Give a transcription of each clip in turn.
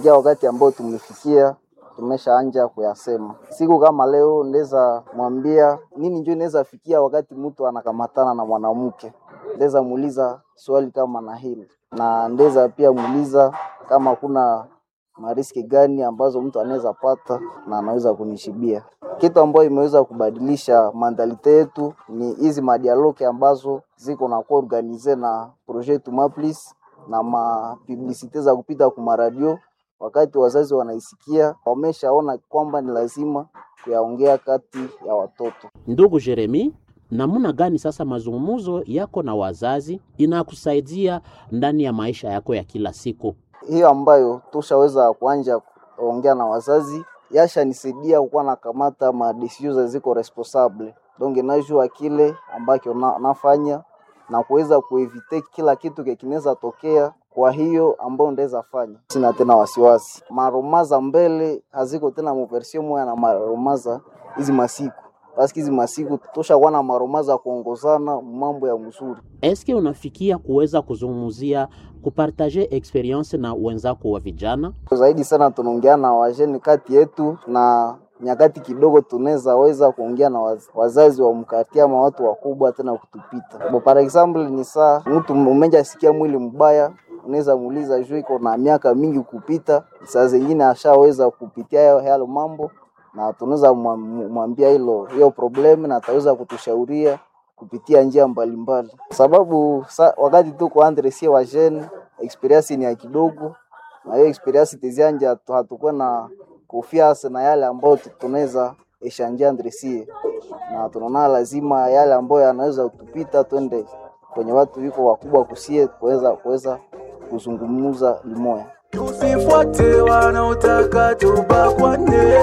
kufikia wakati ambao tumefikia tumeshaanja kuyasema. Siku kama leo ndeza mwambia nini njo inaweza fikia wakati mtu anakamatana na mwanamke, ndeza muuliza swali kama na hili, na ndeza pia muuliza kama kuna mariski gani ambazo mtu anaweza pata na anaweza kunishibia. Kitu ambayo imeweza kubadilisha mandalite yetu ni hizi madialoke ambazo ziko na kuwa organize na projet Tumaplis na mapublisite za kupita kumaradio wakati wazazi wanaisikia wameshaona kwamba ni lazima kuyaongea kati ya watoto. Ndugu Jeremi, namna gani sasa mazungumzo yako na wazazi inakusaidia ndani ya maisha yako ya kila siku? Hiyo ambayo tushaweza kuanja kuongea na wazazi yashanisaidia kukuwa nakamata madesizio ziko responsable donc najua kile ambacho na, nafanya na kuweza kuevite kila kitu kinaweza tokea kwa hiyo ambayo ndaweza fanya, sina tena wasiwasi. Maromaza mbele haziko tena muversio moya na maromaza hizi masiku paski hizi masiku toshakuwa na maromaza kuongozana mambo ya mzuri. Eske unafikia kuweza kuzungumzia kupartaje experience na wenzako wa vijana? Zaidi sana tunaongea na wajeni kati yetu na nyakati kidogo tunaweza weza kuongea na waz, wazazi wa mkati ama watu wakubwa tena kutupita. Bo, par example ni saa mtu umeja sikia mwili mbaya unaweza muuliza juu iko na miaka mingi kupita, saa zingine ashaweza kupitia yale mambo, na tunaweza mwambia hilo hiyo problem, na ataweza kutushauria kupitia njia mbalimbali mbali. Sababu sa, wakati tuko andre sie wa jeune experience ni ya kidogo, na hiyo experience tizianja hatukuwa na confiance na yale ambayo tunaweza eshanjia andre sie, na tunaona lazima yale ambayo yanaweza kutupita twende kwenye watu wiko wakubwa kusie kuweza kuweza kuzungumza limoya. Tusifuate wanaotaka tubakwane.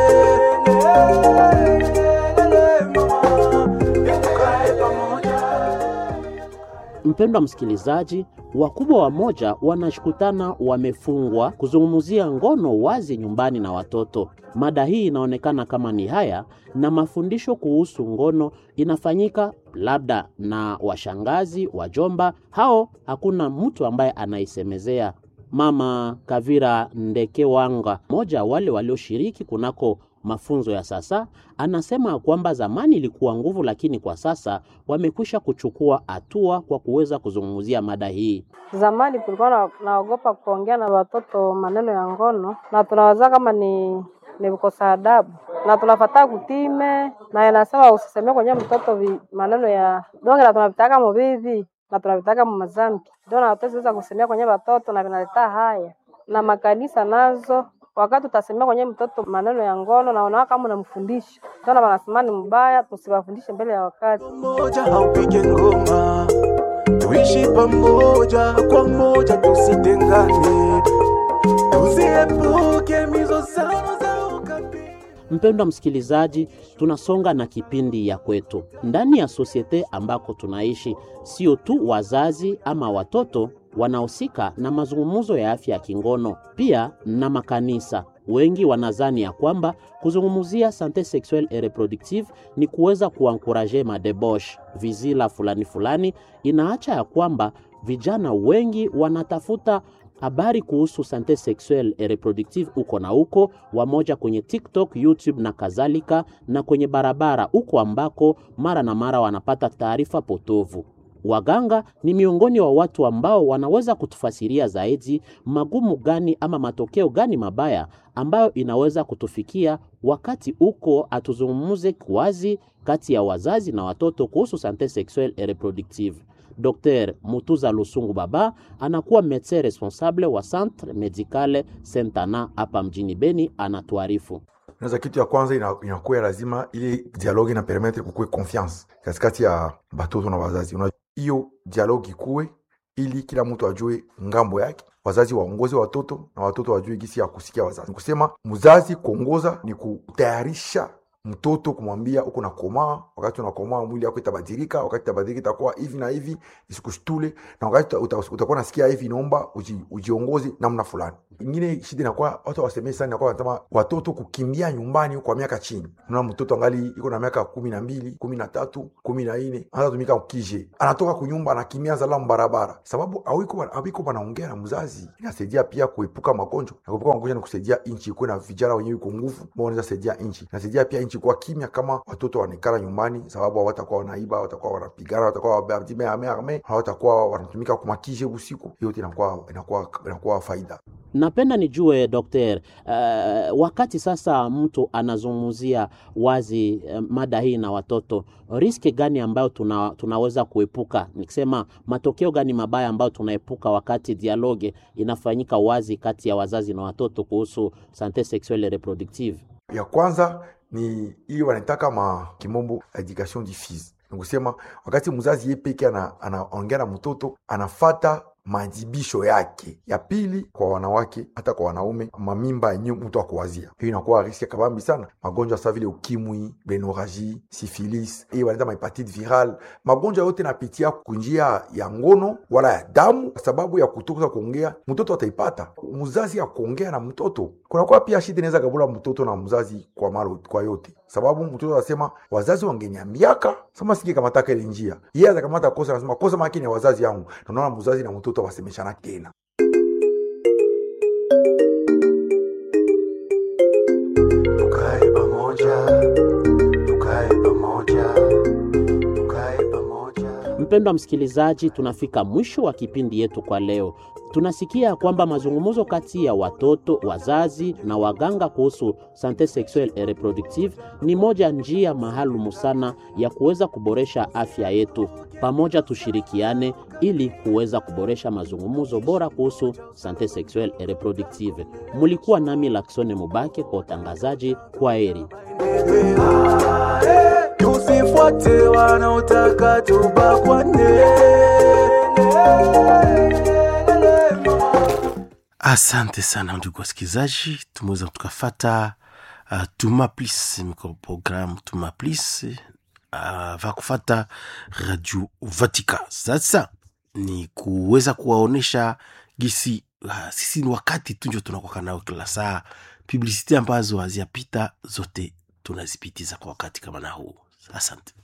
Mpendwa msikilizaji, wakubwa wamoja wanashukutana wamefungwa kuzungumzia ngono wazi nyumbani na watoto. Mada hii inaonekana kama ni haya, na mafundisho kuhusu ngono inafanyika labda na washangazi, wajomba, hao hakuna mtu ambaye anaisemezea. Mama Kavira Ndekewanga, mmoja wale walioshiriki kunako mafunzo ya sasa, anasema kwamba zamani ilikuwa nguvu, lakini kwa sasa wamekwisha kuchukua hatua kwa kuweza kuzungumzia mada hii. Zamani tulikuwa na, naogopa kuongea na watoto maneno ya ngono, na tunawaza kama ni ni kukosa adabu, na tunafataa kutime, na inasema usisemee kwenye mtoto vi, maneno ya donge, na tunavitaka muvivi na tunavitaka mumazambi, ndio na hatuweza kusemea kwenye watoto, na vinaleta haya na makanisa nazo wakati utasemea kwenye mtoto maneno ya ngono na unaona kama unamfundisha, ndio wanasema ni mbaya, tusiwafundishe mbele ya wakati. Moja haupige ngoma, tuishi pamoja kwa moja, tusitengane, tusiepuke mizozano za ukabila. Mpendwa msikilizaji, tunasonga na kipindi ya kwetu ndani ya sosiete ambako tunaishi. Sio tu wazazi ama watoto wanahusika na mazungumzo ya afya ya kingono, pia na makanisa. Wengi wanazani ya kwamba kuzungumzia sante sexuelle et reproductive ni kuweza kuankuraje madebosh vizila fulani fulani. Inaacha ya kwamba vijana wengi wanatafuta habari kuhusu sante sexuelle et reproductive uko na uko wamoja kwenye TikTok, YouTube na kadhalika, na kwenye barabara uko ambako mara na mara wanapata taarifa potovu. Waganga ni miongoni wa watu ambao wanaweza kutufasiria zaidi magumu gani ama matokeo gani mabaya ambayo inaweza kutufikia wakati uko atuzungumuze wazi kati ya wazazi na watoto kuhusu sante sexuelle et reproductive. Dr Mutuza Lusungu Baba anakuwa medecin responsable wa Centre Medicale Sentana hapa mjini Beni, anatuarifu. Naweza kitu ya kwanza inakuwa ina lazima ili dialogue ina permettre kukuwe confiance katikati ya batoto na wazazi. Hiyo dialogue ikuwe ili kila mtu ajue ngambo yake, wazazi waongoze watoto na watoto wajue gisi ya kusikia wazazi. Kusema mzazi kuongoza ni kutayarisha mtoto kumwambia uko nakomaa wakati unakomaa mwili yako itabadilika wakati itabadilika itakuwa hivi na hivi isikushtule na wakati uta- uta- utakuwa nasikia hivi inaomba uji, ujiongoze namna fulani ingine shida inakuwa watu wasemei sana inakuwa wanasema watoto kukimbia nyumbani kwa miaka chini mna mtoto angali iko na miaka kumi na mbili kumi na tatu kumi na nne anatumika ukije anatoka kunyumba anakimbia zalamu barabara sababu awiko awiko wanaongea na mzazi inasaidia pia kuepuka magonjwa na kuepuka magonjwa ni kusaidia nchi ikuwe na vijana wenyewe iko nguvu ambao wanaweza saidia nchi inasaidia pia nchi kuwa kimya kama watoto wanaikala nyumbani sababu hawatakuwa wanaiba hawatakuwa wanapigana hawatakuwa wabadime ame ame hawatakuwa wanatumika kumakije usiku hiyo yote inakuwa inakuwa inakuwa faida Napenda nijue dokter, uh, wakati sasa mtu anazungumzia wazi uh, mada hii na watoto, riski gani ambayo tuna, tunaweza kuepuka, nikisema matokeo gani mabaya ambayo tunaepuka wakati dialogue inafanyika wazi kati ya wazazi na watoto kuhusu sante sexuelle et reproductive? ya kwanza ni hiyo wanaitaka ma kimombo education diffuse ni kusema wakati mzazi ye peke ana- anaongea na mtoto anafata maajibisho yake ya pili kwa wanawake hata kwa wanaume mamimba yenye mtu akuwazia hiyo inakuwa riski kabambi sana magonjwa sa vile ukimwi benoraji sifilis hiyo wanaita mahepatite viral magonjwa yote napitia kunjia ya ngono wala ya damu kwa sababu ya kutoka kuongea mtoto ataipata mzazi ya kuongea na mtoto kunakuwa pia shida inaweza kabula mtoto na mzazi kwa malo, kwa yote sababu mtoto anasema wazazi wangeniambiaka sama singe kamataka ile njia yeye atakamata kosa anasema kosa makini ya wazazi yangu na unaona mzazi na mtoto wasemeshana tena tukae pamoja tukae pamoja tukae pamoja Mpendwa msikilizaji, tunafika mwisho wa kipindi yetu kwa leo. Tunasikia kwamba mazungumzo kati ya watoto, wazazi na waganga kuhusu sante sexuelle et reproductive ni moja njia maalumu sana ya kuweza kuboresha afya yetu. Pamoja tushirikiane ili kuweza kuboresha mazungumzo bora kuhusu sante sexuelle et reproductive. Mulikuwa nami Laksone Mubake kwa utangazaji. Kwa heri. tusifuate wanaotaka tubakwane Asante sana ndugu wasikilizaji, tumeweza tukafata uh, Tuma Plus microprogramme Tuma Plus uh, va kufata Radio Vatika. Sasa ni kuweza kuwaonesha gisi uh, sisi ni wakati tunjo tunakwaka nao kila saa, publicity ambazo haziapita zote tunazipitiza kwa wakati kama na huu. Asante.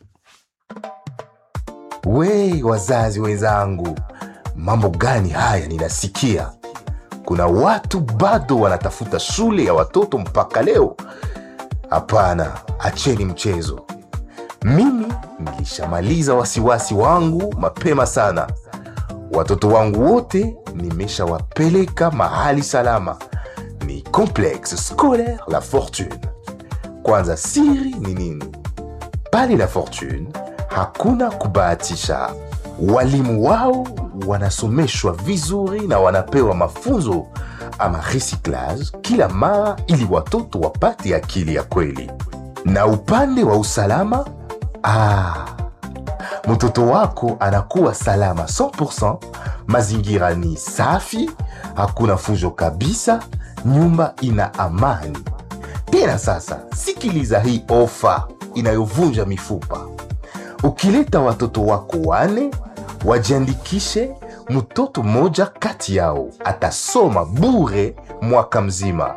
We wazazi wenzangu, mambo gani haya ninasikia? Kuna watu bado wanatafuta shule ya watoto mpaka leo. Hapana, acheni mchezo. Mimi nilishamaliza wasiwasi wangu mapema sana. Watoto wangu wote nimeshawapeleka mahali salama, ni Complexe Scolaire La Fortune. Kwanza, siri ni nini? pale La Fortune hakuna kubahatisha. Walimu wao wanasomeshwa vizuri na wanapewa mafunzo ama recyclage kila mara, ili watoto wapate akili ya kweli. Na upande wa usalama, ah, mtoto wako anakuwa salama 100%. Mazingira ni safi, hakuna fujo kabisa, nyumba ina amani. Tena sasa, sikiliza hii ofa inayovunja mifupa. Ukileta watoto wako wane, wajiandikishe. Mtoto mmoja kati yao atasoma bure mwaka mzima.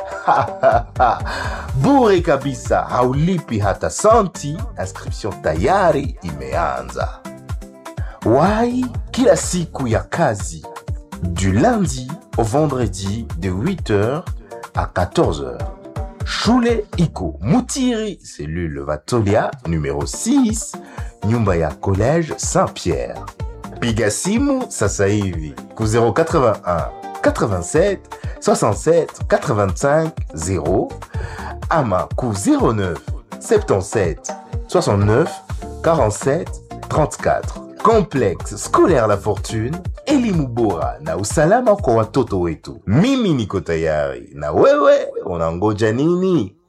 bure kabisa, haulipi hata santi. Inscription tayari imeanza. Wai kila siku ya kazi du lundi au vendredi de 8h à 14h. Shule iko Mutiri, cellule Vatolia numéro 6, nyumba ya collège Saint-Pierre. Piga simu sasa hivi ku 081 87 67 85 0 ama ku 09 77 69 47 34. Complexe scolaire La Fortune, elimu bora na usalama kwa watoto wetu. Mimi niko tayari, na wewe unangoja nini?